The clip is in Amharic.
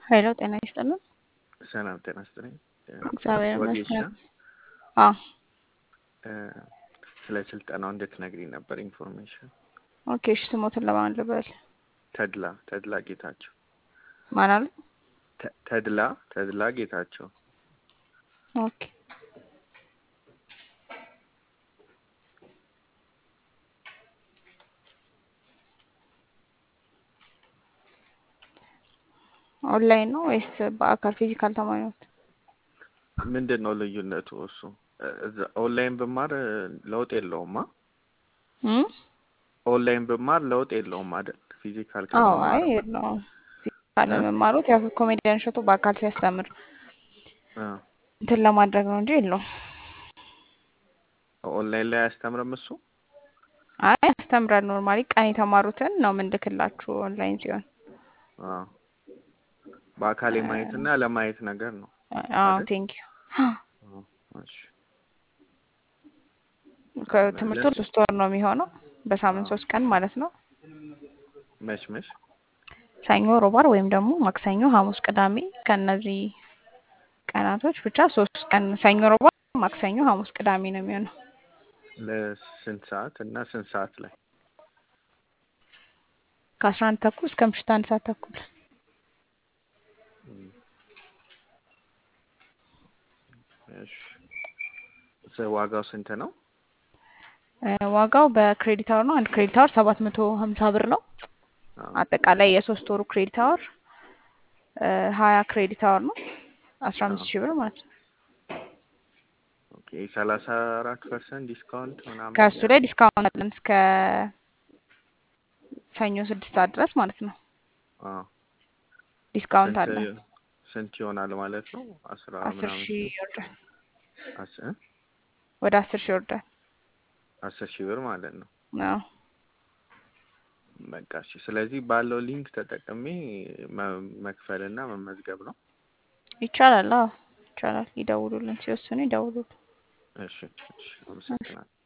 ሄሎ ጤና ይስጥልን። ሰላም ጤና ይስጥልኝ። እግዚአብሔር ወጌሻ ይመስገን። አዎ እ፣ ስለ ስልጠናው እንድትነግሪኝ ነበር ኢንፎርሜሽን። ኦኬ። እሺ ስሞትን ለማን ልበል? ተድላ ተድላ ጌታቸው ማን አለ? ተ- ተድላ ተድላ ጌታቸው ኦኬ። ኦንላይን ነው ወይስ በአካል ፊዚካል ተማሪ ነው? ምንድን ነው ልዩነቱ? እሱ እ፣ እዛ ኦንላይን ብማር እ፣ ለውጥ የለውማ። እም? ኦንላይን ብማር ለውጥ የለውም አይደል? ፊዚካል አዎ አይ ከመማር የለውም። ፊዚካል እ? መማሩት ያው ኮሜዲያን እሸቱ በአካል ሲያስተምር እ፣ እንትን ለማድረግ ነው እንጂ የለውም። ኦንላይን ላይ አያስተምርም እሱ። አይ ያስተምራል። ኖርማሊ ቀን የተማሩትን ነው ምንልክላችሁ ኦንላይን ሲሆን። አ፣ በአካል የማየትና ለማየት ነገር ነው አዎ አይደል? ቴንክ ዩ። አ፣ እሺ ከትምህርቱ ለስ ሶስት ወር ነው የሚሆነው አ፣ በሳምንት ሶስት ቀን ማለት ነው። መች መች ሰኞ፣ ሮባር ወይም ደግሞ ማክሰኞ፣ ሐሙስ፣ ቅዳሜ ከእነዚህ ቀናቶች ብቻ ሶስት ቀን ሰኞ፣ ሮባር፣ ማክሰኞ፣ ሐሙስ፣ ቅዳሜ ነው የሚሆነው ለስንት ሰዓት እና ስንት ሰዓት ላይ? ከአስራ አንድ ተኩል እስከ ምሽት አንድ ሰዓት ተኩል። እም፣ እሺ ስ- ዋጋው ስንት ነው? እ፣ ዋጋው በክሬዲት አወር ነው። አንድ ክሬዲት አወር ሰባት መቶ ሀምሳ ብር ነው። አ፣ አጠቃላይ የሶስት ወሩ ክሬዲት አወር ሀያ ክሬዲት አወር ነው አስራ አ፣ አምስት ሺህ ብር ማለት ነው። ኦኬ ሰላሳ አራት ፐርሰንት ዲስካውንት ምናምን ከእሱ ላይ ያለው ዲስካውንት አለን እስከ ሰኞ ስድስት ሰዓት ድረስ ማለት ነው። አ፣ ዲስካውንት ስንት አለን ስንት ይሆናል ማለት ነው? አስራ አስር ምናምን ሺህ ሺህ ይወርዳል። አስ እ? ወደ አስር ሺህ ይወርዳል። አስር ሺህ ብር ማለት ነው። አዎ በቃ እሺ። ስለዚህ ባለው ሊንክ ተጠቅሜ መ- መክፈልና መመዝገብ ነው። ይቻላል። አዎ ይቻላል። ይደውሉልን፣ ሲወስኑ ይደውሉልን። እሺ እሺ፣ አመሰግናለሁ።